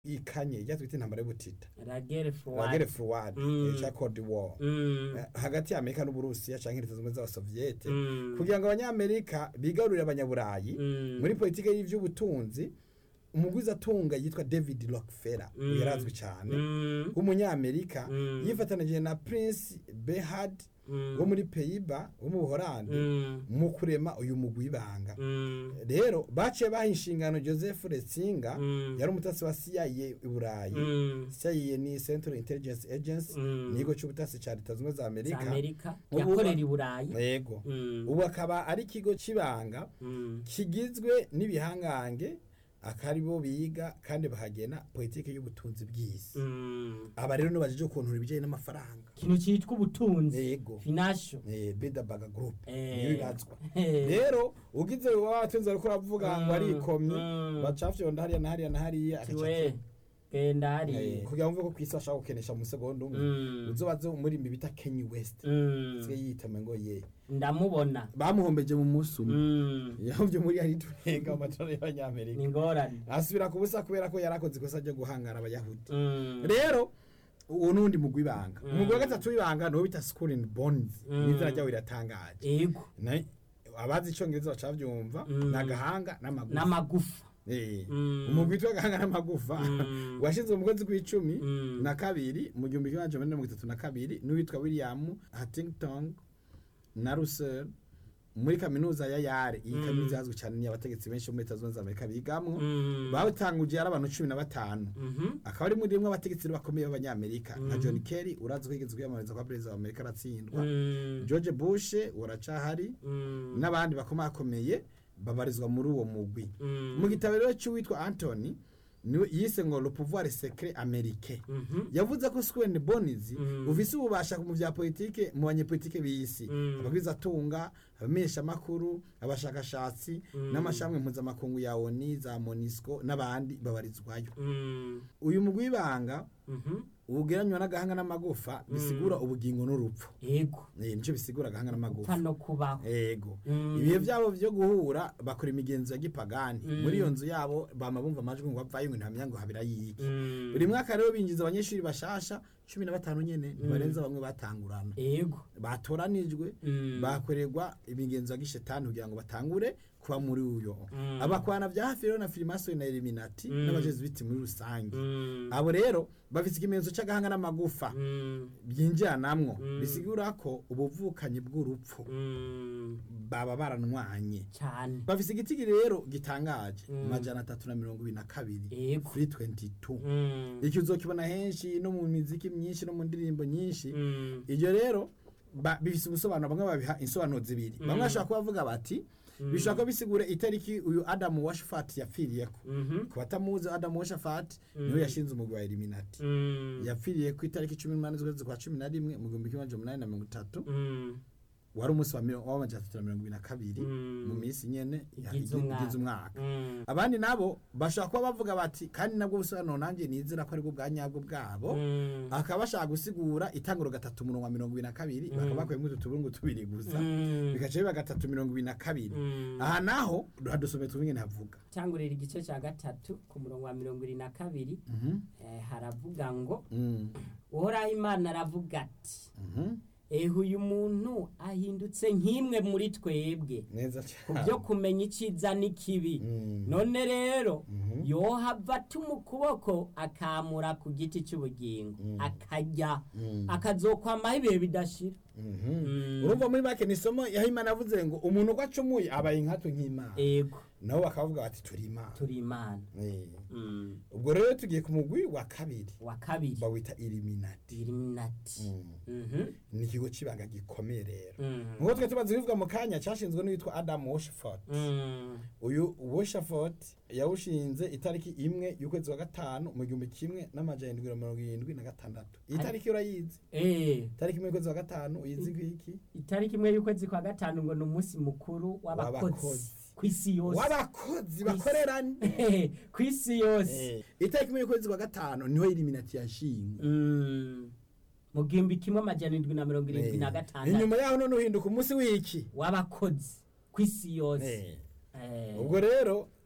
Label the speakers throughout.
Speaker 1: ikanye ijya twita intambara y'ubutita
Speaker 2: ragere
Speaker 1: wagere forward
Speaker 2: Mm.
Speaker 1: cya Cold War
Speaker 2: Mm.
Speaker 1: Eh, hagati ya Amerika n'Uburusiya canke leta zimwe z'abasoviete
Speaker 2: Mm.
Speaker 1: kugira ngo abanyamerika bigarurire abanyaburayi
Speaker 2: Mm.
Speaker 1: muri politike y'ivy'ubutunzi umugwiza atunga yitwa David Rockefeller
Speaker 2: Mm.
Speaker 1: yarazwi cyane
Speaker 2: Mm.
Speaker 1: w'umunyamerika
Speaker 2: Mm.
Speaker 1: yifatanije na Prince Bernhard
Speaker 2: Mm.
Speaker 1: wo muri Pays-Bas wo mu Buholandi
Speaker 2: Mm.
Speaker 1: mu kurema uyu mugwi w'ibanga
Speaker 2: Mm.
Speaker 1: rero baciye baha inshingano Joseph Ratzinger
Speaker 2: Mm.
Speaker 1: yari umutasi wa CIA i Burayi
Speaker 2: Mm.
Speaker 1: CIA ni Central Intelligence Agency
Speaker 2: Mm.
Speaker 1: ni ikigo cy'ubutasi cya leta zimwe za
Speaker 2: za
Speaker 1: Amerika
Speaker 2: amerika
Speaker 1: Ubu-
Speaker 2: yakorera i burayi
Speaker 1: yego
Speaker 2: Mm.
Speaker 1: ubu akaba ari ikigo cy'ibanga
Speaker 2: Mm.
Speaker 1: kigizwe n'ibihangange akaribo biga kandi bahagena politiki y'ubutunzi bw'isi
Speaker 2: Mm.
Speaker 1: aba rero nibajije ukuntu ibijyanye n'amafaranga
Speaker 2: ikintu cyitwa ubutunzi
Speaker 1: yego
Speaker 2: finasho
Speaker 1: eh Bilderberg Group
Speaker 2: Eh.
Speaker 1: niyo irazwa
Speaker 2: Eh.
Speaker 1: rero ugize watunze ariko uravuga ngo
Speaker 2: Mm.
Speaker 1: arikomye
Speaker 2: Mm.
Speaker 1: bacafyonda hariya na hariya na hariya agaca
Speaker 2: tiwe genda
Speaker 1: Eh,
Speaker 2: hariya
Speaker 1: kugira ngo mvuge ko ku isi bashaka gukenesha mu segonda umwe
Speaker 2: Mm.
Speaker 1: uzobaze umurimi bita Kanye West
Speaker 2: Mm.
Speaker 1: siye yitame ngo ye
Speaker 2: ndamubona
Speaker 1: bamuhombeje mu munsi umwe
Speaker 2: Mm.
Speaker 1: yahovye muri ari turenga amatora y'abanyamerika
Speaker 2: ni ingorane
Speaker 1: asubira ku busa kubera ko yarakoze ikosa ryo guhangara abayahudi
Speaker 2: Mm.
Speaker 1: rero uwo nundi mugwi ibanga
Speaker 2: Mm.
Speaker 1: umugwi wa gatatu w'ibanga niwo bita school and bonds
Speaker 2: Mm.
Speaker 1: n'izina ryawo riratangaje
Speaker 2: ego
Speaker 1: Na- abazi icongereza bacavyumva
Speaker 2: Mm.
Speaker 1: ni agahanga n'amagufa
Speaker 2: n'amagufa
Speaker 1: Eh,
Speaker 2: Mm.
Speaker 1: umugwi witwa agahanga n'amagufa
Speaker 2: Mm.
Speaker 1: washinzwe mu kwezi kw'icumi
Speaker 2: Mm.
Speaker 1: na kabiri mu gihumbi kimwe amajana mirongo itatu na kabiri n'uwitwa william huntington na russell muri kaminuza ya yare iyi
Speaker 2: Mm.
Speaker 1: kaminuza yazwi cyane ni abategetsi benshi bo muri leta zunze ubumwe za amerika bigamwo
Speaker 2: Mm.
Speaker 1: bawutanguje ari abantu cumi na batanu
Speaker 2: Mhm.
Speaker 1: akaba ari muri rimwe abategetsi bakomeye b'abanyamerika nka
Speaker 2: Mm.
Speaker 1: john kerry urazi ko yigeze kwiyamamariza kwa perezida wa amerika aratsindwa
Speaker 2: Mm.
Speaker 1: george bush uracahari
Speaker 2: Mm.
Speaker 1: n'abandi bakomakomeye babarizwa muri uwo mugwi
Speaker 2: Mm.
Speaker 1: mu gitabo rero cy'uwitwa anthony niwe yise ngo le pouvoir secret américain
Speaker 2: Mhm.
Speaker 1: yavuze ko Square Bonizi
Speaker 2: Mm.
Speaker 1: ufise ububasha mu vya politike mu banyepolitike b'isi
Speaker 2: Mm.
Speaker 1: abagwiza atunga abamenyesha makuru abashakashatsi
Speaker 2: Mm.
Speaker 1: n'amashami mpuzamakungu ya ONU za MONUSCO n'abandi babarizwayo
Speaker 2: Mm.
Speaker 1: uyu mugwi w'ibanga
Speaker 2: Mhm.
Speaker 1: ugereranywa n'agahanga n'amagufa bisigura ubugingo n'urupfu
Speaker 2: ego
Speaker 1: Eh, nico bisigura agahanga n'amagufa
Speaker 2: upfa no kubaho
Speaker 1: ego
Speaker 2: Mm.
Speaker 1: ibihe byabo byo guhura bakora imigenzo ya gipagani
Speaker 2: Mm.
Speaker 1: muri iyo nzu yabo bama bumva amajwi ngo bavayo ngo ntamenya ngo habira yiki
Speaker 2: Mm.
Speaker 1: buri mwaka rero binjiza abanyeshuri bashasha cumi na batanu nyene ntibarenza bamwe batangurana
Speaker 2: ego
Speaker 1: batoranijwe
Speaker 2: Mm.
Speaker 1: bakorerwa imigenzo ya gishetani kugira ngo batangure kuba muri uyo
Speaker 2: Mm.
Speaker 1: abakwana vya hafi rero na filimasoni na eliminati
Speaker 2: Mm.
Speaker 1: n'abajesuiti muri rusange
Speaker 2: Mm.
Speaker 1: abo rero bafise ikimenyetso c'agahanga n'amagufa
Speaker 2: Mm.
Speaker 1: byinjiranamwo
Speaker 2: Mm.
Speaker 1: bisigura ko ubuvukanyi bw'urupfu
Speaker 2: Mm.
Speaker 1: baba baranwanye
Speaker 2: cyane
Speaker 1: bafise igitigi rero gitangaje
Speaker 2: Mm.
Speaker 1: majana atatu na mirongo ibiri na kabiri
Speaker 2: ego
Speaker 1: kuri 22
Speaker 2: Mm.
Speaker 1: iki uzokibona henshi no mu miziki myinshi no mu ndirimbo nyinshi
Speaker 2: Mm.
Speaker 1: iryo rero ba- bifise ubusobanuro bamwe babiha insobanuro zibiri bamwe bashobora kuba bavuga bati bishobora kuba bisigura itariki uyu adamu washafati yapfiriyeko
Speaker 2: Mhm.
Speaker 1: ku batamuzi adamu washafati niwe yashinze umugwi wa eliminati
Speaker 2: Mm.
Speaker 1: yapfiriye ku itariki cumi n'umunani z'ukwezi kwa cumi na rimwe mu gihumbi kimwe amajana umunani na mirongo itatu
Speaker 2: Mm.
Speaker 1: wari umunsi wa miro- w'amajana atatu na mirongo ibiri na kabiri
Speaker 2: Mm.
Speaker 1: mu minsi nyene ya-
Speaker 2: Igize umwaka.
Speaker 1: igize umwaka
Speaker 2: Mm.
Speaker 1: abandi nabo bashobora kuba bavuga bati kandi nabwo busobanuro nanjye nizera ko aribwo bwa nyabwo bwabo
Speaker 2: Mm.
Speaker 1: akaba bashaka gusigura itanguro gatatu umurongo wa mirongo ibiri na kabiri bakaba bakuyemo utu tuburungu tubiri gusa
Speaker 2: Mm.
Speaker 1: bigaca biba gatatu mirongo ibiri na kabiri
Speaker 2: Mm.
Speaker 1: aha naho hadusomeye tubingene havuga
Speaker 2: cyangurira igice cya gatatu ku murongo wa mirongo irindwi na kabiri
Speaker 1: Mhm,
Speaker 2: eh, haravuga ngo
Speaker 1: mm,
Speaker 2: uhoraho imana aravuga ati
Speaker 1: mhm.
Speaker 2: ehe uyu muntu ahindutse nk'imwe muri twebwe
Speaker 1: neza
Speaker 2: ku
Speaker 1: cyane
Speaker 2: byo kumenya icyiza n'ikibi
Speaker 1: Mm.
Speaker 2: none rero
Speaker 1: Mhm.
Speaker 2: yohava atuma ukuboko akamura ku giti cy'ubugingo akarya akazokwamaho ibihe bidashira
Speaker 1: Mhm.
Speaker 2: Mm.
Speaker 1: urumva muri make ni isomo yaho imana avuze ngo umuntu uko acumuye abaye inkatu nk'imana
Speaker 2: ego
Speaker 1: nabo bakavuga bati turi imana
Speaker 2: turi imana
Speaker 1: Eh.
Speaker 2: Mm.
Speaker 1: ubwo rero tugiye ku mugwi wa kabiri
Speaker 2: wa kabiri
Speaker 1: bawita iliminati
Speaker 2: iliminati
Speaker 1: Mm.
Speaker 2: Mhm.
Speaker 1: ni ikigo cy'ibanga gikomeye rero
Speaker 2: Mm.
Speaker 1: nk'uko twe tumaze kubivuga mu kanya cyashinzwe n'uwitwa adamu washford
Speaker 2: Mm.
Speaker 1: uyu washford yawushinze itariki imwe y'ukwezi wa gatanu mu gihumbi kimwe n'amajana indwi na mirongo irindwi na gatandatu iyi
Speaker 2: Ari-
Speaker 1: tariki urayizi
Speaker 2: Eh,
Speaker 1: itariki imwe y'ukwezi wa gatanu uyizi ngwiki
Speaker 2: itariki imwe y'ukwezi kwa gatanu ngo ni umunsi mukuru w'abakozi
Speaker 1: W'abakozi.
Speaker 2: ku isi yose
Speaker 1: w'abakozi bakorerane
Speaker 2: ku isi yose
Speaker 1: Eh, itariki imwe y'ukwezi wa gatanu niho iliminati yashingwe
Speaker 2: Mm. mu gihumbi kimwe amajana indwi na mirongo irindwi na
Speaker 1: Eh,
Speaker 2: gatandatu
Speaker 1: inyuma yaho none uhinduka umunsi w'iki
Speaker 2: w'abakozi ku isi yose
Speaker 1: Eh,
Speaker 2: Eh,
Speaker 1: ubwo rero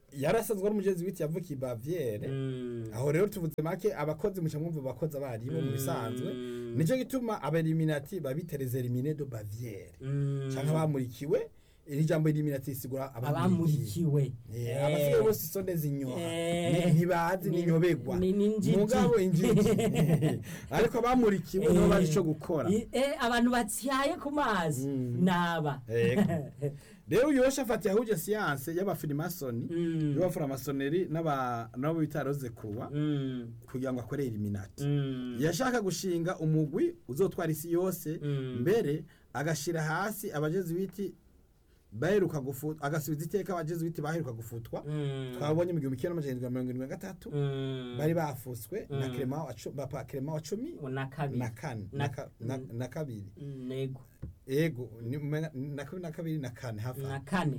Speaker 1: yarasanzwe ari umujezuwiti yavukiye baviere
Speaker 2: Mm.
Speaker 1: aho rero tuvuze make abakozi muca mwumva abakozi abaribo mu bisanzwe
Speaker 2: Mm.
Speaker 1: nicyo gituma abeliminati babitereza elimine do baviere
Speaker 2: Mm.
Speaker 1: canke abamurikiwe iri jambo eliminati risigura abamurikiwe
Speaker 2: abamurikiwe
Speaker 1: Eh,
Speaker 2: Eh.
Speaker 1: abasigaye bose isonde zinyoha
Speaker 2: Eh.
Speaker 1: Ni- ntibazi
Speaker 2: Ni-
Speaker 1: ninyobegwa
Speaker 2: ni- ni injiji.
Speaker 1: mugabo injiji ariko abamurikiwe nibo bazi ico gukora
Speaker 2: I- eh, abantu batsyaye ku mazi
Speaker 1: Mm.
Speaker 2: naba
Speaker 1: Ego. rero uyu yoshafati yahuje siyanse y'abafirimasoni
Speaker 2: Mm.
Speaker 1: y'abafuramasoneri n'aba- n'abo bita roze kuruwa
Speaker 2: Mm.
Speaker 1: kugira ngo akore eliminati
Speaker 2: Mm.
Speaker 1: yashaka gushinga umugwi uzotwara isi yose
Speaker 2: Mm.
Speaker 1: mbere agashira hasi abajezuwiti baheruka gufutwa agasubiza iteka abajezuwiti baheruka gufutwa
Speaker 2: Mm.
Speaker 1: twabonye mu gihumbi kimwe n'amajana irindwi na mirongo irindwi na gatatu
Speaker 2: Mm.
Speaker 1: bari bafutswe na
Speaker 2: Mm.
Speaker 1: Clement wa cu- papa Clement wa cumi
Speaker 2: na kabiri
Speaker 1: na kane
Speaker 2: Na-
Speaker 1: na ka- na-
Speaker 2: Mm.
Speaker 1: na kabiri
Speaker 2: Mm, nego
Speaker 1: ego ni umenga- na kabiri na kabiri na kane hafi aho.
Speaker 2: na kane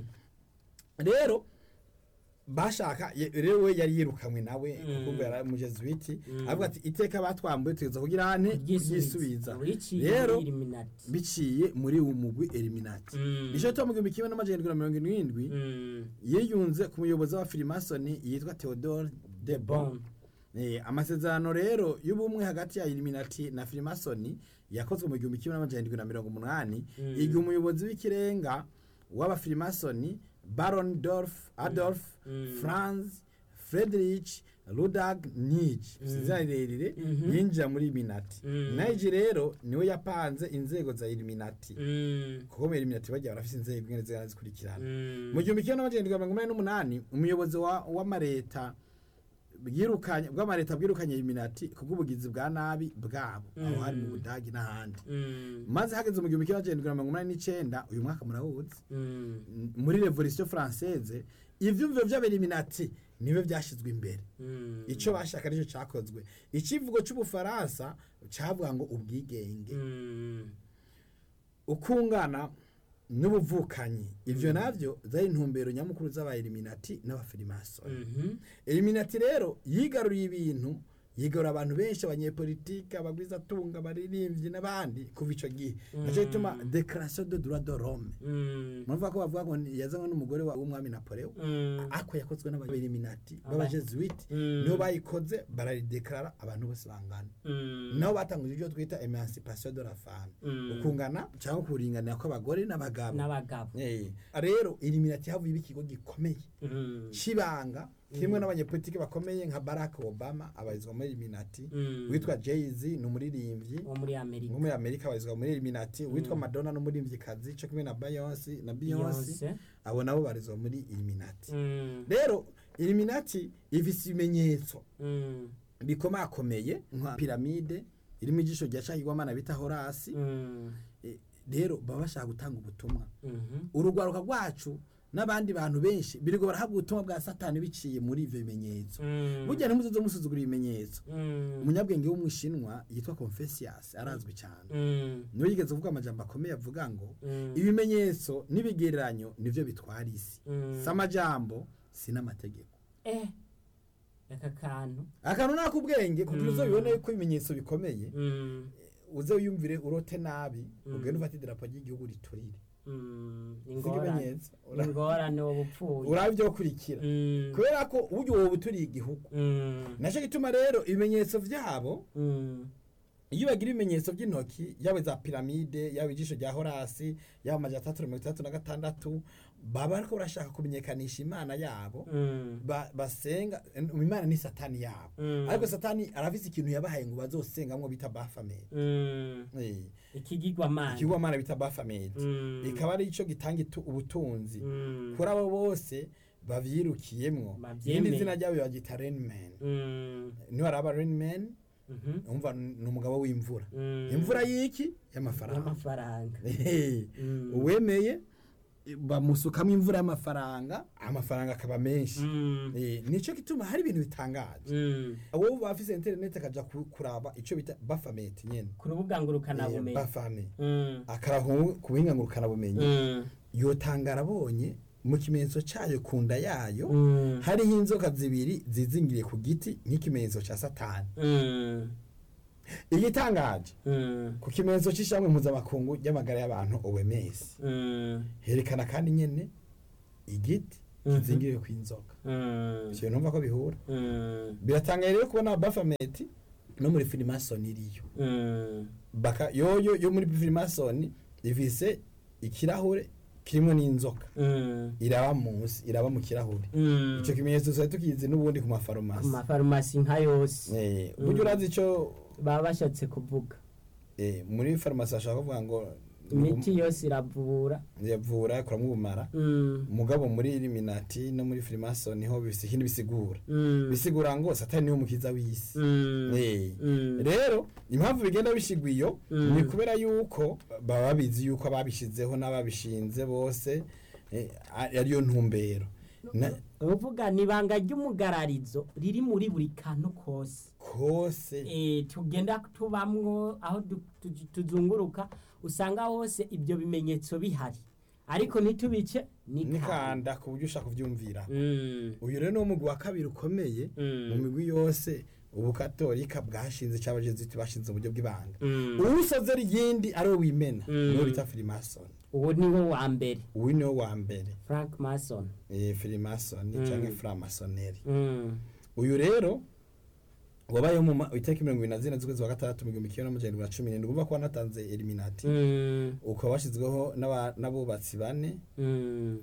Speaker 1: rero bashaka ye- rero we yari yirukanwe nawe
Speaker 2: Mm.
Speaker 1: kuko yari umujezuwiti
Speaker 2: Mm.
Speaker 1: avuga ati iteka batwambuye tugeza kugira ane ryisubiza rero biciye muri uwo mugwi eliminati nicyo cyo mu gihumbi kimwe n'amajana irindwi na mirongo irindwi yiyunze ku muyobozi wa filimasoni yitwa theodore de bon Eh, amasezerano rero y'ubumwe hagati ya eliminati na filimasoni yakozwe mu gihumbi kimwe n'amajana irindwi na mirongo umunani
Speaker 2: Mm.
Speaker 1: igihe umuyobozi w'ikirenga w'abafilimasoni baron dorf adolf
Speaker 2: Mm.
Speaker 1: franz friedrich rudag nij
Speaker 2: Mm.
Speaker 1: izina rirerire
Speaker 2: Mhm.
Speaker 1: yinjira muri eliminati
Speaker 2: Mm.
Speaker 1: nige rero niwe yapanze inzego za eliminati kuko mu eliminati bagiye barafise inzego ingene zigana zikurikirana mu gihumbi kimwe n'amajana irindwi na mirongo inani n'umunani umuyobozi wa- w'amareta bwirukanye bw'amareta bwirukanye eliminati kubw'ubugizi bwa nabi bwabo aho
Speaker 2: Mm.
Speaker 1: hari mu budagi n'ahandi maze hageze mu gihumbi kimwe n'amajana irindwi na mirongo inani n'icenda uyu mwaka murawuzi n- muri revolution française ivyumviro vy'abeliminati nibyo vyashizwe imbere ico bashaka nicyo cakozwe icivugo c'ubufaransa cavuga ngo ubwigenge ukungana n'ubuvukanyi ivyo navyo zari intumbero nyamukuru z'abaeliminati n'abafilimasoni eliminati rero yigaruriye ibintu yigarura abantu benshi abanyepolitike abagwizatunga abaririmbyi n'abandi kuva ico gihe naco gituma declaration de droit de l'homme muravuga ko bavuga ngo ni- yazanywe n'umugore wa- w'umwami napoleon ako yakozwe n'abaeliminati b'abajesuite nibo bayikoze bararidekarara abantu bose bangana nabo batanguje ibyo twita emancipation de la femme ukungana cyangwa kuringanira kw'abagore n'abagabo
Speaker 2: n'abagabo
Speaker 1: Eh, rero eliminati havuye iba ikigo gikomeye c'ibanga kimwe n'abanyepolitike bakomeye nka barack obama abarizwa muri eliminati witwa jay-z ni umuririmbyi
Speaker 2: wo muri amerika
Speaker 1: wo muri amerika abarizwa muri eliminati witwa madonna n'umuririmvyikazi co kimwe na beyonce na beyonce
Speaker 2: Beyonce.
Speaker 1: abo nabo barizwa muri eliminati
Speaker 2: Mm,
Speaker 1: rero eliminati ifise ibimenyetso
Speaker 2: mm,
Speaker 1: bikomakomeye nka piramide irimo ijisho rya cahigwamana bita horasi
Speaker 2: mm,
Speaker 1: Eh, rero baba bashaka gutanga ubutumwa
Speaker 2: mhm,
Speaker 1: urugwaruka rwacu n'abandi bantu benshi birigo barahabwa ubutumwa bwa satani biciye muri ivyo bimenyetso
Speaker 2: mm,
Speaker 1: burya ntimuzoze musuzugura ibimenyetso
Speaker 2: mm,
Speaker 1: umunyabwenge w'umwishinwa yitwa confucius arazwi cyane
Speaker 2: mm,
Speaker 1: niwe yigeze kuvuga amajambo akomeye avuga ngo
Speaker 2: mm,
Speaker 1: ibimenyetso n'ibigereranyo nivyo bitwara isi
Speaker 2: mm.
Speaker 1: si amajambo si n'amategeko
Speaker 2: eh aka kantu
Speaker 1: akantu nakubwenge kugira
Speaker 2: Mm.
Speaker 1: uzobibone ko ibimenyetso bikomeye
Speaker 2: Mm,
Speaker 1: uze wiyumvire urote nabi
Speaker 2: Mm.
Speaker 1: ugende ufate idarapo ry'igihugu riturire
Speaker 2: mm,
Speaker 1: si
Speaker 2: ingorane
Speaker 1: ikimenyetso Ura-
Speaker 2: ingorane woba upfuye
Speaker 1: uraba ibyo kurikira
Speaker 2: Mm,
Speaker 1: kubera ko uburyo wowe uturiye igihugu
Speaker 2: mm,
Speaker 1: nacyo gituma rero ibimenyetso vyabo
Speaker 2: mm,
Speaker 1: iyo bagira ibimenyetso by'intoki yaba za piramide yaba ijisho rya horasi yaba amajana atandatu na mirongo itandatu na gatandatu baba bariko barashaka kumenyekanisha imana yabo
Speaker 2: mm,
Speaker 1: ba- basenga imana ni satani yabo
Speaker 2: mm,
Speaker 1: ariko satani arafise ikintu yabahaye ngo bazosengamwo bita bafamedi
Speaker 2: mm, ikigirwamana
Speaker 1: ikigwamana bita bafamedi
Speaker 2: Mm,
Speaker 1: ikaba ari ico gitanga itu- ubutunzi
Speaker 2: mm,
Speaker 1: kuri abo bose bavyirukiyemwo
Speaker 2: Bavyemeye.
Speaker 1: irindi zina ryabo bagita renman
Speaker 2: mm,
Speaker 1: niho araba renman
Speaker 2: mhm,
Speaker 1: umva ni umugabo w'imvura
Speaker 2: mm,
Speaker 1: imvura y'iki y'amafaranga
Speaker 2: y'amafaranga
Speaker 1: Ehe.
Speaker 2: Mm.
Speaker 1: uwemeye bamusukamo imvura y'amafaranga amafaranga akaba menshi
Speaker 2: Mm,
Speaker 1: Eh, nico gituma hari ibintu bitangaje
Speaker 2: mm.
Speaker 1: wowe bafise internet akaja ku- kuraba ico bita bafamate nyene
Speaker 2: ku rubuga ngurukanabumenyi
Speaker 1: bafame
Speaker 2: Mm,
Speaker 1: akarahu ku buhinga ngurukana bumenyi
Speaker 2: mm,
Speaker 1: yotanga arabonye mu kimenyetso cayo ku nda yayo
Speaker 2: mm,
Speaker 1: hariho inzoka zibiri zizingiriye ku giti nk'ikimenyetso ca satani
Speaker 2: mm,
Speaker 1: igitangaje
Speaker 2: mm,
Speaker 1: ku kimenyetso c'ishamwe mpuzamakungu ry'amagara y'abantu OMS
Speaker 2: mm,
Speaker 1: herekana kandi nyene igiti
Speaker 2: Mhm.
Speaker 1: kizingiriwe ku inzoka
Speaker 2: Mm.
Speaker 1: ivyo numva ko bihura
Speaker 2: Mm.
Speaker 1: biratangaye rero kubona bafameti no muri filimason iriyo
Speaker 2: Mm.
Speaker 1: baka yoyo yo muri filimason ifise ikirahure kirimo n'inzoka
Speaker 2: Mm.
Speaker 1: iraba munsi iraba mu kirahure
Speaker 2: Mm.
Speaker 1: ico kimenyetso tuba tukizi n'ubundi ku
Speaker 2: ku
Speaker 1: mafarumasi
Speaker 2: mafarumasi nka yose
Speaker 1: Eh, buryo urazi ico
Speaker 2: baba bashatse kuvuga
Speaker 1: eh, muri farumasi bashaka kuvuga ngo
Speaker 2: imiti yose iravura
Speaker 1: yavura kuramwo ubumara
Speaker 2: Mm.
Speaker 1: mugabo muri Illuminati no muri Freemason niho bifise ikindi bisigura
Speaker 2: Mm.
Speaker 1: bisigura ngo satani niwe mukiza w'isi
Speaker 2: Mm.
Speaker 1: Eh,
Speaker 2: Mm.
Speaker 1: rero impamvu bigenda bishigwa iyo
Speaker 2: Mm.
Speaker 1: ni kubera yuko baba babizi yuko ababishizeho n'ababishinze bose eh, ari- ariyo ntumbero Na-
Speaker 2: uvuga ni ibanga ry'umugararizo riri muri buri kantu kose
Speaker 1: kose
Speaker 2: Eh, tugenda tubamwo aho du- tu- tuzunguruka usanga hose ibyo bimenyetso bihari ariko ntitubice nikanda
Speaker 1: nikanda ku buryo ushaka kuvyumvira
Speaker 2: Mm.
Speaker 1: uyu rero ni umugwi wa kabiri ukomeye
Speaker 2: Mm.
Speaker 1: mu migwi yose ubukatolika bwashinze cyangwa abajeziti bashinze uburyo bw'ibanga
Speaker 2: Mm.
Speaker 1: uwusozera iyindi ari we wimena
Speaker 2: Mm.
Speaker 1: niwo bita filimason
Speaker 2: uwo ni wo wa mbere
Speaker 1: uyu niwo wa mbere
Speaker 2: frank mason
Speaker 1: eh, filimason
Speaker 2: Mm.
Speaker 1: cyangwa framasoneri
Speaker 2: Mm.
Speaker 1: uyu rero wabayeho mu ma- itariki mirongo ibiri na zine z'ukwezi wa gatandatu mu gihumbi kimwe n'amajana irindwi na cumi n'indwi urumva ko wanatanze eliminati
Speaker 2: Mm.
Speaker 1: ukaba washyizweho n'aba- n'abubatsi bane
Speaker 2: Mm.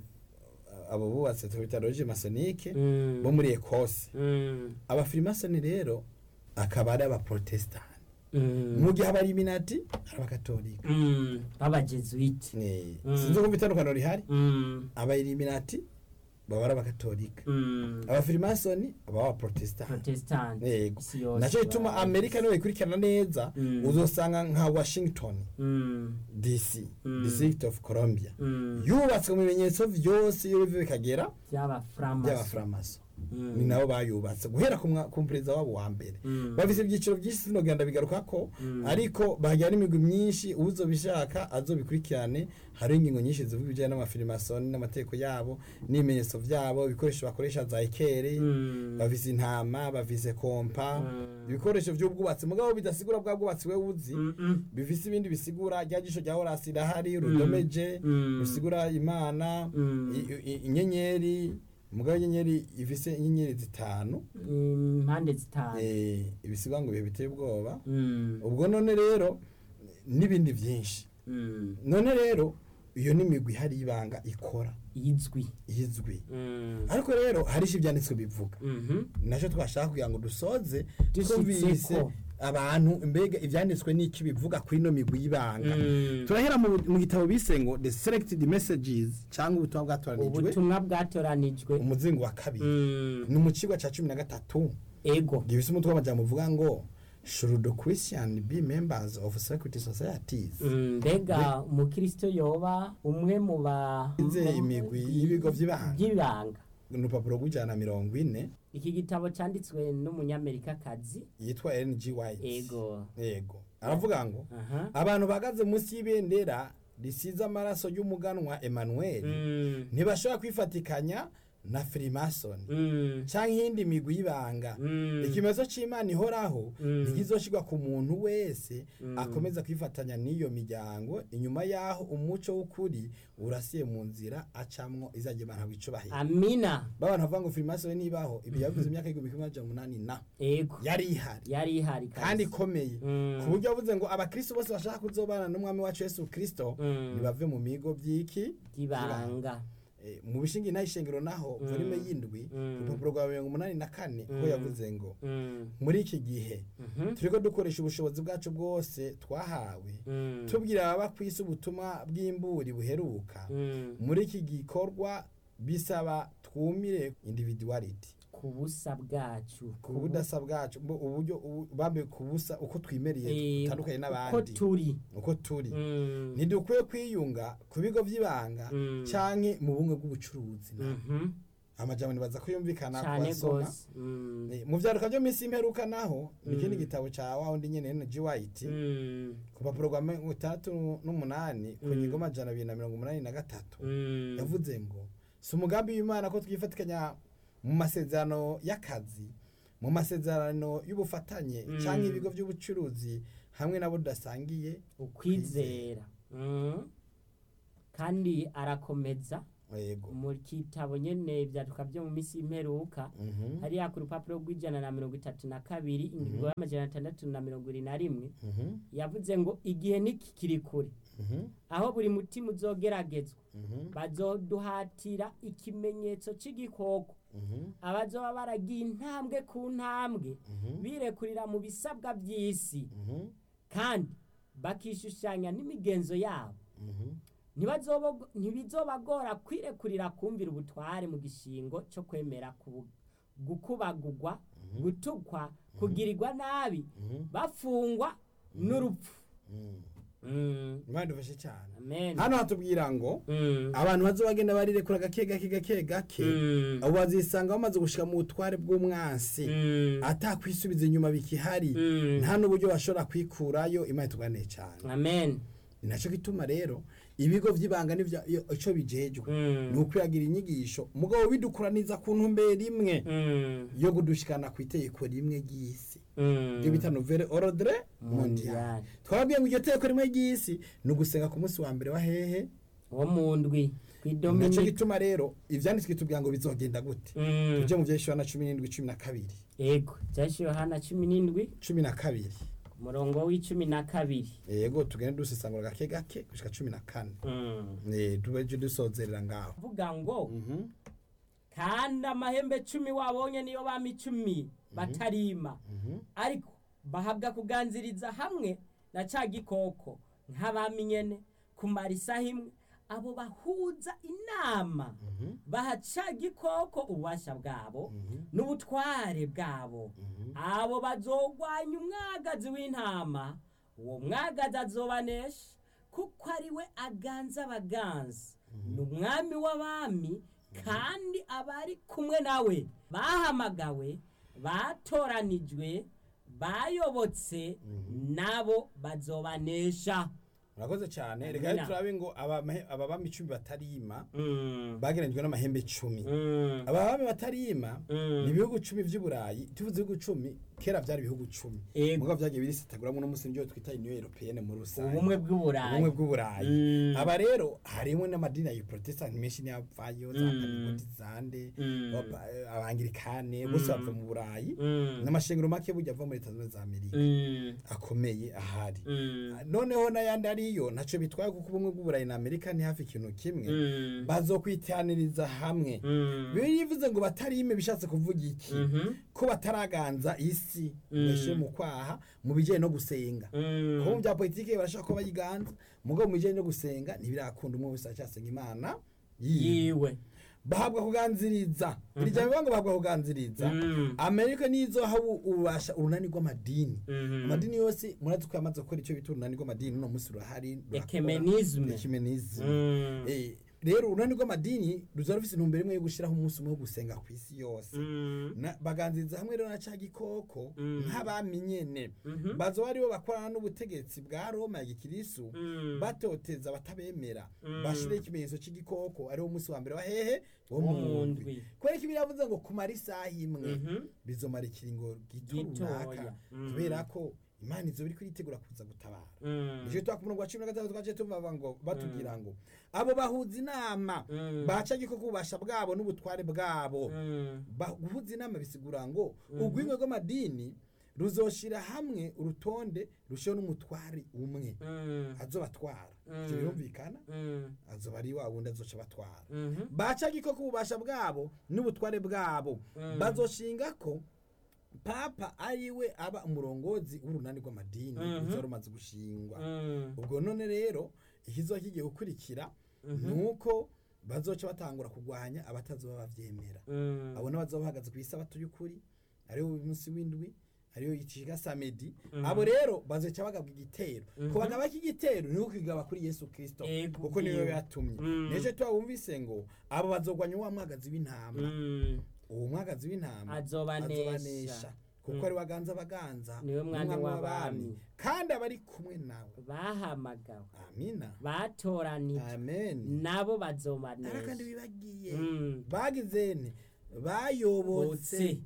Speaker 1: abo bubatsi tubita loge masonike
Speaker 2: Mm.
Speaker 1: bo muri ekose
Speaker 2: Mm.
Speaker 1: abafirimasoni rero akaba ari abaprotestani
Speaker 2: Mm.
Speaker 1: mu gihe abaliminati ari abakatolika
Speaker 2: Mm. b'abajesuite
Speaker 1: Eh,
Speaker 2: Mm.
Speaker 1: sinzi kumva itandukaniro rihari
Speaker 2: Mm.
Speaker 1: abaeliminati baba ari abakatolika
Speaker 2: Mm.
Speaker 1: abafirimasoni baba abaprotestani
Speaker 2: protestant
Speaker 1: yego
Speaker 2: isi yose
Speaker 1: nacyo gituma
Speaker 2: baba-
Speaker 1: amerika niwe ikurikirana neza
Speaker 2: Mm.
Speaker 1: uzosanga nka washington
Speaker 2: Mm.
Speaker 1: dc
Speaker 2: Mm.
Speaker 1: district of columbia
Speaker 2: Mm.
Speaker 1: yubatswe mu bimenyetso byose iyo biva bikagera
Speaker 2: by'abaframaso
Speaker 1: by'abaframaso
Speaker 2: Mm.
Speaker 1: ni nabo bayubatse guhera ku mwa- ku perezida wabo wa mbere
Speaker 2: Mm.
Speaker 1: bafise ibyiciro byinshi sinogenda bigaruka ko
Speaker 2: Mm.
Speaker 1: ariko bahagira n'imigwi myinshi uzobishaka azobikurikirane hariho ingingo nyinshi zivuga ibijyanye n'amafirimasoni n'amategeko yabo n'ibimenyetso byabo ibikoresho bakoresha za ekeri
Speaker 2: Mm.
Speaker 1: bafise intama bafise kompa
Speaker 2: Mm.
Speaker 1: ibikoresho by'ubwubatsi mugabo bidasigura bwa bwubatsi we uzi
Speaker 2: Mm-mm.
Speaker 1: bifise ibindi bisigura rya jisho rya horasi rirahari rudomeje
Speaker 2: Mm.
Speaker 1: rusigura imana
Speaker 2: Mm.
Speaker 1: i- i- inyenyeri mugabo inyenyeri ifise inyenyeri zitanu
Speaker 2: impande zitanu
Speaker 1: eh, ibisigwa ngo ibihe biteye ubwoba
Speaker 2: Mm.
Speaker 1: ubwo none rero n'ibindi byinshi
Speaker 2: Mm.
Speaker 1: none rero iyo ni imigwi ihari y'ibanga ikora
Speaker 2: izwi
Speaker 1: izwi
Speaker 2: Mm.
Speaker 1: ariko rero hari icyo ibyanditswe bivuga
Speaker 2: Mhm.
Speaker 1: nacyo twashaka kugira ngo dusoze
Speaker 2: Dushitseko.
Speaker 1: twumvise abantu mbega ibyanditswe n'iki bivuga kuri ino migwi y'ibanga
Speaker 2: Mm.
Speaker 1: turahera mu mu gitabo bise ngo the selected messages cyangwa ubutumwa bwatoranijwe
Speaker 2: ubutumwa bwatoranijwe
Speaker 1: umuzingo wa kabiri
Speaker 2: Mm.
Speaker 1: ni mu kigo cya cumi na gatatu
Speaker 2: ego
Speaker 1: gifise umutwe w'amajambo uvuga ngo should the christian be members of secret societies
Speaker 2: Mm, mbega umukristo yoba umwe mu ba
Speaker 1: Ize
Speaker 2: mu-
Speaker 1: imigwi y'ibigo vy'ibanga.
Speaker 2: by'ibanga
Speaker 1: ni urupapuro rw'ijana na mirongo ine
Speaker 2: iki gitabo cyanditswe n'umunyamerikakazi
Speaker 1: yitwa ng white
Speaker 2: ego
Speaker 1: yego aravuga ngo
Speaker 2: aha
Speaker 1: abantu bahagaze munsi y'ibendera risize amaraso y'umuganwa emmanuel
Speaker 2: Mm.
Speaker 1: ntibashobora kwifatikanya na freemason
Speaker 2: Mm.
Speaker 1: cyangwa iyindi migwi y'ibanga
Speaker 2: Mm.
Speaker 1: ikimezo cy'imana ihoraho
Speaker 2: Mm.
Speaker 1: ntikizoshirwa ku muntu wese
Speaker 2: Mm.
Speaker 1: akomeza kwifatanya n'iyo miryango inyuma y'aho umuco w'ukuri urasiye mu nzira acamwo izajya imana wicubahira
Speaker 2: amina
Speaker 1: babantu bavuga ngo freemason nibaho ibi yavuze imyaka y'igihumbi kimwe n'amajana umunani na
Speaker 2: ego
Speaker 1: yari ihari
Speaker 2: yari ihari
Speaker 1: kandi ikomeye
Speaker 2: Mm.
Speaker 1: ku buryo yavuze ngo abakristo bose bashaka kuzobana n'umwami wacu yesu kristo
Speaker 2: Mm.
Speaker 1: ntibave mu migo by'iki
Speaker 2: by'ibanga
Speaker 1: Eh, mu bishingi n'ayishengero naho
Speaker 2: Mm.
Speaker 1: volume y'indwi
Speaker 2: Mm.
Speaker 1: urupapuro rwa mirongo umunani na kane ko
Speaker 2: Mm.
Speaker 1: yavuze ngo
Speaker 2: Mm.
Speaker 1: muri iki gihe
Speaker 2: Mhm.
Speaker 1: turiko dukoresha ubushobozi bwacu bwose twahawe
Speaker 2: Mm.
Speaker 1: tubwira ababa ku isi ubutumwa bw'imburi buheruka
Speaker 2: Mm.
Speaker 1: muri iki gikorwa bisaba twumire individuality
Speaker 2: ku busa bwacu
Speaker 1: ku budasa bwacu mbo uburyo ubu- bambe ku busa uko twimereye
Speaker 2: Eh,
Speaker 1: dutandukanye
Speaker 2: uko
Speaker 1: n'abandi
Speaker 2: turi
Speaker 1: uko turi
Speaker 2: Mm.
Speaker 1: ntidukwiye kwiyunga ku bigo by'ibanga
Speaker 2: Mm.
Speaker 1: canke mu bumwe bw'ubucuruzi na
Speaker 2: Mhm.
Speaker 1: amajambo nibaza ko yumvikana ku
Speaker 2: cyane
Speaker 1: basoma
Speaker 2: gose Mm.
Speaker 1: Eh, mu vyaruka vyo minsi imperuka naho ni
Speaker 2: Mm.
Speaker 1: ikindi gitabo ca wa wundi nyene N.G. White
Speaker 2: Mm.
Speaker 1: ku rupapuro rwa mirongo itandatu n'umunani ku
Speaker 2: Mm.
Speaker 1: ngingo amajana abiri na mirongo umunani na gatatu
Speaker 2: Mm.
Speaker 1: yavuze ngo si umugambi w'imana ko twifatikanya mu masezerano y'akazi mu masezerano y'ubufatanye
Speaker 2: Mm.
Speaker 1: cyangwa ibigo by'ubucuruzi hamwe nabo tudasangiye
Speaker 2: ukwizera Mm. kandi arakomeza
Speaker 1: yego
Speaker 2: mu kitabo nyene ibyaduka byo mu minsi y'imperuka
Speaker 1: Mhm.
Speaker 2: hariya ku rupapuro rw'ijana na mirongo itatu na kabiri ingingo y'amajana atandatu na mirongo ibiri na rimwe
Speaker 1: Mhm.
Speaker 2: yavuze ngo igihe ntikikiri kure
Speaker 1: Mhm.
Speaker 2: aho buri mutima uzogeragezwa
Speaker 1: Mhm.
Speaker 2: bazoduhatira ikimenyetso c'igikoko
Speaker 1: Mhm.
Speaker 2: abazoba baragiye intambwe ku ntambwe
Speaker 1: Mhm.
Speaker 2: birekurira mu bisabwa by'isi
Speaker 1: Mhm.
Speaker 2: kandi bakishushanya n'imigenzo yabo
Speaker 1: Mhm.
Speaker 2: Ntibazobo- ntibizobagora kwirekurira kumvira ubutware mu gishingo cyo kwemera kubu- gukubagugwa gutukwa kugirirwa nabi
Speaker 1: Mhm.
Speaker 2: bafungwa n'urupfu
Speaker 1: Mhm.
Speaker 2: Mm,
Speaker 1: imana idufashe cyane
Speaker 2: amen
Speaker 1: hano hatubwira ngo
Speaker 2: Mm,
Speaker 1: abantu bazo bagenda barirekura gake gake gake gake
Speaker 2: mm,
Speaker 1: abo bazisanga bamaze gushika mu butware bw'umwansi
Speaker 2: mm,
Speaker 1: atakwisubiza inyuma bikihari
Speaker 2: mm.
Speaker 1: nta n'uburyo bashobora kwikurayo imana ituganiye cyane
Speaker 2: amen
Speaker 1: ni nacyo gituma rero ibigo by'ibanga n'ibya iyo- ico bijejwe
Speaker 2: Mm,
Speaker 1: ni ukwiyagira inyigisho mugabo bidukuraniza ku ntumbero imwe
Speaker 2: mm,
Speaker 1: yo kudushikana ku itegeko rimwe ry'isi
Speaker 2: mm.
Speaker 1: ibyo bita nouvelle ordre mondial
Speaker 2: Mondial.
Speaker 1: twababwiye ngo iryo tegeko rimwe ry'isi ni ugusenga ku munsi wa mbere wa hehe
Speaker 2: wo mu ndwi
Speaker 1: nacyo
Speaker 2: kw'idominika
Speaker 1: gituma rero ivyanditswe tubwira ngo bizogenda gute
Speaker 2: Mm,
Speaker 1: tuje mu vyeshura na cumi n'indwi cumi na kabiri
Speaker 2: yego byashyiriwe yohana cumi n'indwi
Speaker 1: cumi na kabiri
Speaker 2: umurongo w'icumi na kabiri
Speaker 1: yego tugende dusesangura gake gake gushika cumi na kane
Speaker 2: Mm.
Speaker 1: Eh, tubeje dusozerera ngaho
Speaker 2: vuga ngo
Speaker 1: Mhm,
Speaker 2: kandi amahembe cumi wabonye niyo bami icumi batarima
Speaker 1: mhm,
Speaker 2: ariko bahabwa kuganziriza hamwe na ca gikoko nk'abami nyene kumara isaha imwe abo bahuza inama
Speaker 1: mhm,
Speaker 2: baha ca gikoko ububasha bwabo
Speaker 1: mhm,
Speaker 2: n'ubutware bwabo
Speaker 1: mhm.
Speaker 2: abo bazogwanya umwagazi w'intama uwo mwagazi azobanesha kuko ari we aganza abaganza ni umwami w'abami kandi abari kumwe nawe bahamagawe batoranijwe bayobotse nabo bazobanesha
Speaker 1: murakoze cyane
Speaker 2: Amina.
Speaker 1: reka rero turabe ngo abamahe- aba bami icumi batarima
Speaker 2: Mm,
Speaker 1: bagereranyijwe n'amahembe icumi
Speaker 2: mm,
Speaker 1: aba bami batarima
Speaker 2: Mm.
Speaker 1: ni ibihugu cumi vy'uburayi tuvuze ibihugu cumi kera vyari ibihugu cumi
Speaker 2: Ego.
Speaker 1: mugabo vyagiye birisataguramwo n'umunsi nivyo twita union européenne muri rusange
Speaker 2: ubumwe bw'uburayi
Speaker 1: ubumwe bw'uburayi
Speaker 2: Mm.
Speaker 1: aba rero harimwo n'amadini ya protestant menshi niyavayo za
Speaker 2: Mm.
Speaker 1: pantekotisande
Speaker 2: Mm.
Speaker 1: abangirikane bose bava mu burayi
Speaker 2: Mm,
Speaker 1: n'amashengero make burya ava muri leta zunze ubumwe za amerika
Speaker 2: mm,
Speaker 1: akomeye ahari
Speaker 2: mm,
Speaker 1: noneho n'ayandi ariyo ntaco bitwaye kuko ubumwe bw'uburayi na amerika ni hafi ikintu kimwe
Speaker 2: mm,
Speaker 1: bazokwitaniriza hamwe
Speaker 2: mm,
Speaker 1: bivuze ngo batarime bishatse kuvuga iki
Speaker 2: mhm,
Speaker 1: ko bataraganza isi
Speaker 2: Mm.
Speaker 1: mweshe mu kwaha mu bijyanye no gusenga
Speaker 2: mm.
Speaker 1: kuko mu bya politiki barashaka ko bayiganza mugabo mu bijyanye no gusenga ntibirakunda umwe wese aracyasenga imana yiwe
Speaker 2: yiwe
Speaker 1: bahabwa kuganziriza iri jambo bivuga ngo bahabwa kuganziriza
Speaker 2: Mm.
Speaker 1: amerika niyo izoha ubu- ububasha urunani rw'amadini
Speaker 2: Mhm.
Speaker 1: amadini yose murazi ko yamaze gukora icyo bita urunani rw'amadini uno munsi rurahari rurakora.
Speaker 2: Ecumenisme.
Speaker 1: Ecumenisme.
Speaker 2: Mm.
Speaker 1: Eh, rero urunani rw'amadini ruza rufise intumbero imwe yo gushiraho umunsi umwe wo gusenga ku isi yose
Speaker 2: Mm.
Speaker 1: Na- baganziriza hamwe rero na ca gikoko
Speaker 2: Mm.
Speaker 1: nk'abami nyene
Speaker 2: Mhm.
Speaker 1: bazoba aribo bakorana n'ubutegetsi bwa roma ya gikirisu
Speaker 2: Mm.
Speaker 1: batoteza batabemera
Speaker 2: Mm.
Speaker 1: bashireho ikimenyetso c'igikoko ariwo munsi wa mbere wa hehe wo
Speaker 2: Wo
Speaker 1: mu
Speaker 2: mu
Speaker 1: ndwi
Speaker 2: ndwi.
Speaker 1: kubera ko ibiri yavuze ngo kumara isaha imwe
Speaker 2: Mhm.
Speaker 1: bizomara ikiringo gito
Speaker 2: Gitoya.
Speaker 1: runaka
Speaker 2: Mm.
Speaker 1: kubera ko imana izoba iriko iritegura kuza gutabara
Speaker 2: Mm.
Speaker 1: nicyo twa ku murongo wa cumi na gatatu twaciye tuvuga ngo batubwira ngo abo bahuza inama
Speaker 2: Mm.
Speaker 1: baca gikoko ububasha bwabo n'ubutware bwabo
Speaker 2: Mm.
Speaker 1: Ba- guhuza inama bisigura ngo urwingo rw'amadini ruzoshira hamwe urutonde rushiho n'umutwari umwe
Speaker 2: Mm.
Speaker 1: azobatwara
Speaker 2: Mm.
Speaker 1: ivyo birumvikana
Speaker 2: Mm.
Speaker 1: azoba ari wa wundi azoca batwara
Speaker 2: Mhm.
Speaker 1: baca gikoko ububasha bwabo n'ubutware bwabo
Speaker 2: Mm.
Speaker 1: bazoshinga ko papa ariwe aba umurongozi w'urunani rw'amadini
Speaker 2: Mhm.
Speaker 1: ruzoba rumaze gushingwa
Speaker 2: Mm.
Speaker 1: ubwo none rero ikizoba kigiye gukurikira nuko bazoca batangura kurwanya abatazoba bavyemera
Speaker 2: Mm.
Speaker 1: abo bazoba bahagaze ku isabato y'ukuri ariyo umunsi w'indwi ariyo yicishiga samedi
Speaker 2: Mhm.
Speaker 1: abo rero bazoca bagabwa igitero
Speaker 2: Mhm.
Speaker 1: ku bagaba k'igitero niho kwigaba kuri yesu kristo
Speaker 2: Ego,
Speaker 1: kuko niwe
Speaker 2: bwiwe.
Speaker 1: yatumye
Speaker 2: Mm.
Speaker 1: nejo twabumvise ngo abo bazogwanya wa mwagazi w'intama
Speaker 2: Mm.
Speaker 1: uwo mwagazi w'intama
Speaker 2: Azobanesha.
Speaker 1: kuko
Speaker 2: Mm.
Speaker 1: ari waganza abaganza
Speaker 2: Niwe mwami
Speaker 1: n'umwami
Speaker 2: w'abami.
Speaker 1: kandi abari kumwe nawe
Speaker 2: bahamagawe
Speaker 1: amina
Speaker 2: batoranijwe
Speaker 1: amen
Speaker 2: nabo
Speaker 1: ara kandi
Speaker 2: bazobanesha
Speaker 1: bibagiye
Speaker 2: Mm.
Speaker 1: bagizene bayobotse
Speaker 2: bose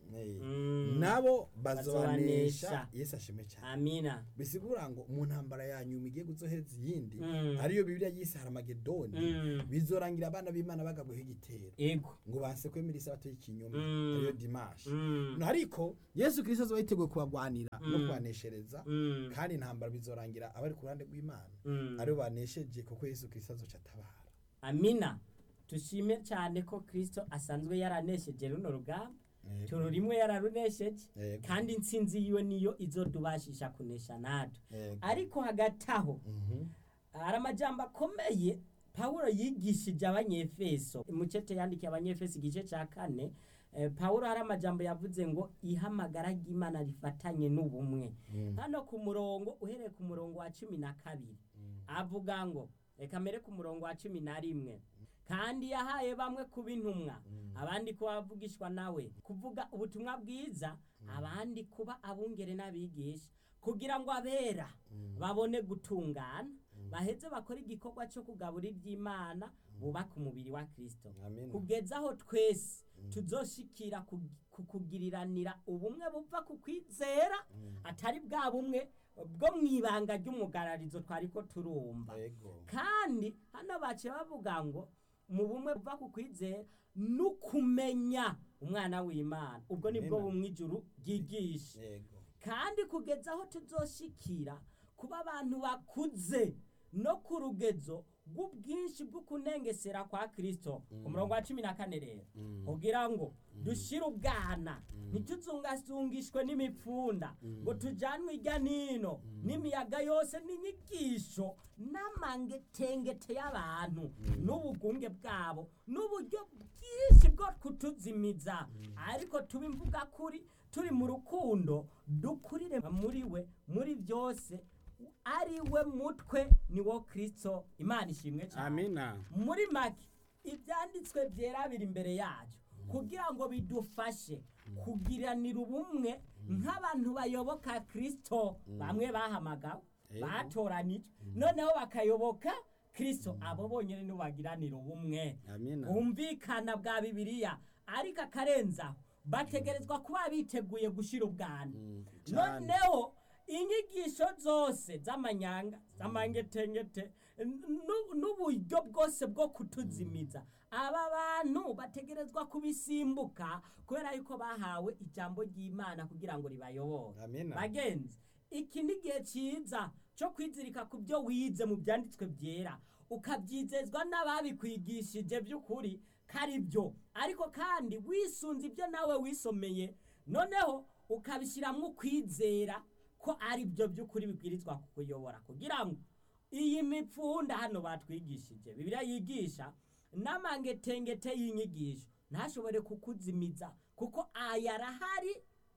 Speaker 1: Eh,
Speaker 2: Mm.
Speaker 1: nabo
Speaker 2: Bazobanesha.
Speaker 1: bazobanesha yesu ashime cyane
Speaker 2: amina
Speaker 1: bisigura ngo mu ntambara ya nyuma igiye guzoheza iyindi
Speaker 2: Mm.
Speaker 1: ariyo bibiliya yise haramagedoni
Speaker 2: Mm.
Speaker 1: bizorangira abana b'imana bagabweho igitero
Speaker 2: ego
Speaker 1: ngo banse kwemera isabato y'ikinyoma
Speaker 2: Mm.
Speaker 1: ariyo dimashi
Speaker 2: Mm.
Speaker 1: ariko yesu kirisito azoba yiteguye kubagwanira no
Speaker 2: Mm.
Speaker 1: kubaneshereza
Speaker 2: Mm.
Speaker 1: kandi intambara bizorangira abari ku ruhande rw'imana
Speaker 2: Mm.
Speaker 1: aribo banesheje kuko yesu kirisito azoca atabara
Speaker 2: amina tushime cyane ko kristo asanzwe yaranesheje runo rugamba
Speaker 1: Yego.
Speaker 2: turu rimwe yararunesheje
Speaker 1: Yego.
Speaker 2: kandi intsinzi yiwe niyo izodubashisha kunesha natwe
Speaker 1: Yego.
Speaker 2: ariko hagati aho
Speaker 1: Mhm.
Speaker 2: hari amajambo akomeye pawulo yigishije abanyefeso mucete yandikiye abanyefeso igice cya kane eh, pawulo hari amajambo yavuze ngo ihamagara ry'imana rifatanye n'ubumwe
Speaker 1: Mm.
Speaker 2: hano ku murongo uhereye ku murongo wa cumi na kabiri avuga ngo reka mbere ku murongo wa cumi na rimwe kandi yahaye bamwe kuba intumwa abandi kuba abavugishwa nawe kuvuga ubutumwa bwiza abandi kuba abungere n'abigisha kugira ngo abera babone gutungana baheze bakore igikorwa cyo kugaburira iby'imana bubaka umubiri wa kristo
Speaker 1: Amina.
Speaker 2: kugeza aho twese tuzoshikira ku- ku kugiriranira ubumwe buva ku kwizera atari bwa bumwe bwo mu ibanga ry'umugararizo twari ko turumva
Speaker 1: Yego.
Speaker 2: kandi hano baciye bavuga ngo mu bumwe buva ku kwizera no kumenya umwana w'imana ubwo nibwo
Speaker 1: Amina.
Speaker 2: bumwe ijuru ryigisha
Speaker 1: Yego.
Speaker 2: kandi kugeza aho tuzoshikira kuba abantu bakuze no ku rugezo rw'ubwinshi bwo kunengesera kwa kristo ku murongo wa cumi na kane rero kugira ngo dushire ubwana ntituzungazungishwe n'imipfunda ngo tujanwe ijya nino n'imiyaga yose n'inyigisho n'amangetengete y'abantu n'ubugunge bwabo n'uburyo bwinshi bwo kutuzimiza ariko tuba imvuga kuri turi mu rukundo dukurire muri we muri byose ari we mutwe ni wo kristo imana ishimwe cyane
Speaker 1: Amina.
Speaker 2: muri make ibyanditswe byera biri imbere yacu kugira ngo bidufashe kugiranira ubumwe nk'abantu bayoboka kristo bamwe bahamagawe
Speaker 1: Yego.
Speaker 2: batoranije noneho bakayoboka kristo abo bonyine nibo bagiranira ubumwe
Speaker 1: Amina.
Speaker 2: bwumvikana bwa bibiliya ariko akarenzaho bategerezwa kuba biteguye gushyira ubwana
Speaker 1: cyane.
Speaker 2: noneho inyigisho zose z'amanyanga z'amangetengete nu- n'uburyo bwose bwo kutuzimiza aba bantu bategerezwa kubisimbuka kubera yuko bahawe ijambo ry'imana kugira ngo ribayobore
Speaker 1: Amina.
Speaker 2: bagenzi iki ni igihe cyiza cyo kwizirika ku byo wize mu byanditswe byera ukabyizezwa n'ababikwigishije by'ukuri ko ari byo ariko kandi wisunze ibyo nawe wisomeye noneho ukabishyiramo ukwizera ko ari byo by'ukuri bibwirizwa kukuyobora kugira ngo iyi mipfunda hano batwigishije bibiliya yigisha n'amangetengete y'inyigisho ntashobore kukuzimiza kuko aya arahari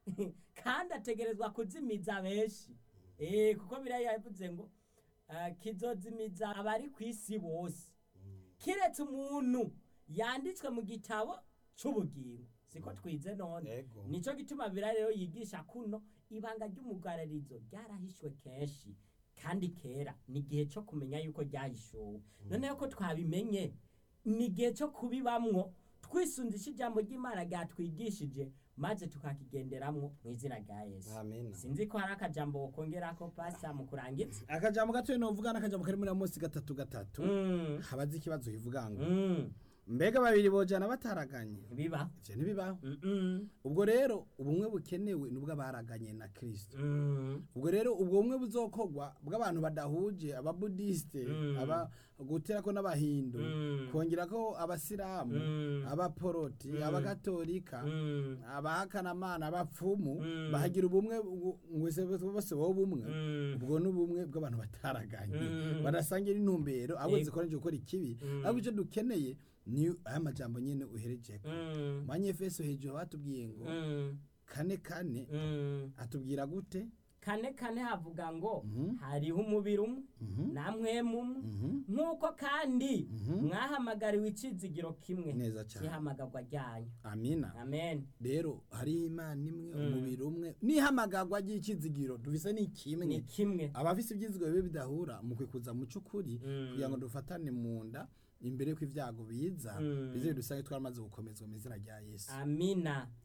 Speaker 2: kandi ategerezwa kuzimiza benshi Eh, kuko biriya yavuze ngo ah, kizozimiza abari ku isi bose kiretse umuntu yanditswe mu gitabo cy'ubugingo siko twize none
Speaker 1: Yego.
Speaker 2: nicyo gituma biriya rero yigisha kuno ibanga ry'umugararizo ryarahishwe kenshi kandi kera ni igihe cyo kumenya yuko ryahishuwe noneho ko twabimenye ni igihe cyo kubibamwo twisunzisha ijambo ry'imana ryatwigishije maze tukakigenderamwo mu izina rya yesu
Speaker 1: Amina.
Speaker 2: sinzi ko hari akajambo wokongera ko pasa mu kurangiza
Speaker 1: akajambo gatoya novuga n'akajambo kari muri munsi gatatu gatatu
Speaker 2: Mm,
Speaker 1: habaze ikibazo kivuga ngo
Speaker 2: mm,
Speaker 1: mbega babiri bojana bataraganye
Speaker 2: biba
Speaker 1: ivyo ntibibaho
Speaker 2: Mm, mm,
Speaker 1: ubwo rero ubumwe bukenewe nubwo abaraganye na kristo
Speaker 2: mm,
Speaker 1: ubwo rero ubwo bumwe buzokorwa bw'abantu badahuje ababudisite
Speaker 2: Mm.
Speaker 1: aba guterako n'abahindu
Speaker 2: Mm.
Speaker 1: kongerako abasilamu
Speaker 2: Mm.
Speaker 1: abaporoti
Speaker 2: Mm.
Speaker 1: abagatolika
Speaker 2: mm,
Speaker 1: abahakanamana abapfumu
Speaker 2: Mm.
Speaker 1: bahagira ubumwe bu- ngwese bose bo bumwe
Speaker 2: mm,
Speaker 1: ubwo ni ubumwe bw'abantu bataraganye
Speaker 2: Mm.
Speaker 1: badasangira intumbero ahubwo
Speaker 2: Yego.
Speaker 1: zikoranije gukora ikibi
Speaker 2: Mm.
Speaker 1: ahubwo icyo dukeneye ni aya majambo nyine uherejeko
Speaker 2: mm,
Speaker 1: manyefeso hejuru batubwiye ngo
Speaker 2: mm,
Speaker 1: kane kane
Speaker 2: mm.
Speaker 1: atubwira gute
Speaker 2: kane kane havuga ngo
Speaker 1: Mhm.
Speaker 2: hariho umubiri umwe
Speaker 1: Mhm.
Speaker 2: namwe mumwe
Speaker 1: Mhm.
Speaker 2: nk'uko kandi
Speaker 1: Mhm.
Speaker 2: mwahamagariwe icizigiro kimwe
Speaker 1: neza cyane
Speaker 2: cy'ihamagarwa ryanyu
Speaker 1: amina
Speaker 2: amen
Speaker 1: rero hari imana imwe
Speaker 2: Mm.
Speaker 1: umubiri umwe n'ihamagarwa ry'ikizigiro dufise ni kimwe
Speaker 2: ni kimwe
Speaker 1: abafise ibyizigiro bibe bidahura mu kwikuza mu cy'ukuri
Speaker 2: Mm.
Speaker 1: kugira ngo dufatane mu nda imbere y'uko ibyago biza
Speaker 2: Mm.
Speaker 1: bize dusange twaramaze gukomezwa mu izina rya yesu
Speaker 2: amina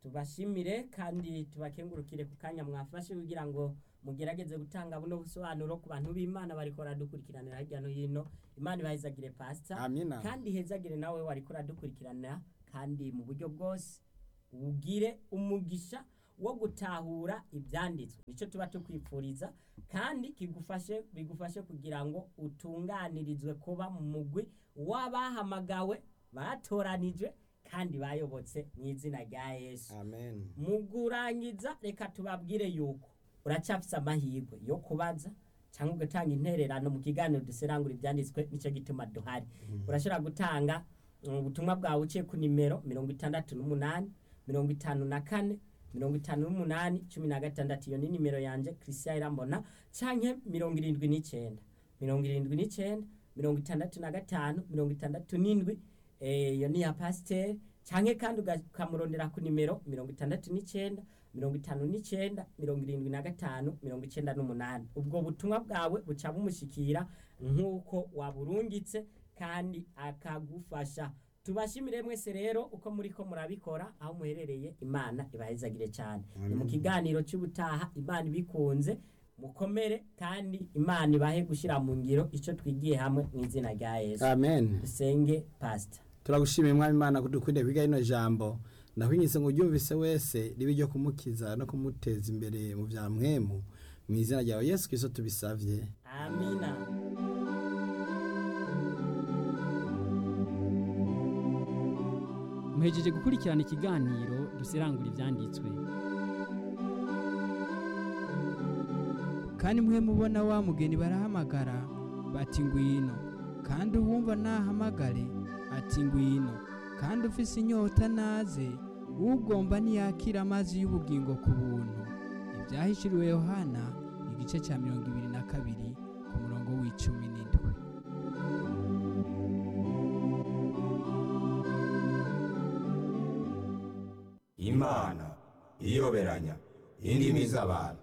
Speaker 2: tubashimire kandi tubakengurukire ku kanya mwafashe kugira ngo mugerageze gutanga buno busobanuro ku bantu b'imana bariko baradukurikiranira hirya no hino imana ibahezagire pasita
Speaker 1: amina
Speaker 2: kandi hezagire nawe wariko uradukurikiranira kandi mu buryo bwose ugire umugisha wo gutahura ibyanditswe nicyo tuba tukwifuriza kandi kigufashe bigufashe kugira ngo utunganirizwe kuba mu mugwi w'abahamagawe batoranijwe kandi bayobotse mu izina rya yesu
Speaker 1: amen
Speaker 2: mu kurangiza reka tubabwire yuko uracyafise amahirwe yo kubaza cyangwa ugatanga intererano mu kiganiro duserangura ibyanditswe nicyo gituma duhari urashobora gutanga mm, ubutumwa bwawe uciye ku nimero mirongo itandatu n'umunani mirongo itanu na kane mirongo itanu n'umunani cumi na gatandatu iyo ni nimero yanjye christian irambona canke mirongo irindwi n'icenda mirongo irindwi n'icenda mirongo itandatu na gatanu mirongo itandatu n'indwi eh, iyo ni ya pasiteri canke kandi uga- ukamurondera ku nimero mirongo itandatu n'icenda mirongo itanu n'icenda mirongo irindwi na gatanu mirongo icenda n'umunani ubwo butumwa bwawe buca bumushikira nk'uko waburungitse kandi akagufasha tubashimire mwese rero uko muriko murabikora aho muherereye imana ibahezagire cyane ni mu kiganiro cy'ubutaha imana ibikunze mukomere kandi imana ibahe gushyira mu ngiro icyo twigiye hamwe mu izina rya yesu
Speaker 1: amen
Speaker 2: dusenge pasita
Speaker 1: turagushimiye mwami imana ko dukunda kwiga rino jambo ndakwinginze ngo uryumvise wese ribe iryo kumukiza no kumuteza imbere mu bya mwemu mu izina ryawe yesu kirisito tubisavye
Speaker 2: amina
Speaker 3: muhejeje gukurikirana ikiganiro duserangura ibyanditswe
Speaker 4: kandi mwe mubona wa mugeni barahamagara bati ngwino kandi uwumva nahamagare ati ngwino kandi ufise inyota naze ugomba ntiyakira amazi y'ubugingo ku buntu ibyahishuriwe yohana igice cya mirongo ibiri na kabiri ku murongo w'icumi n'indwi
Speaker 5: imana iyoberanya indimi z'abantu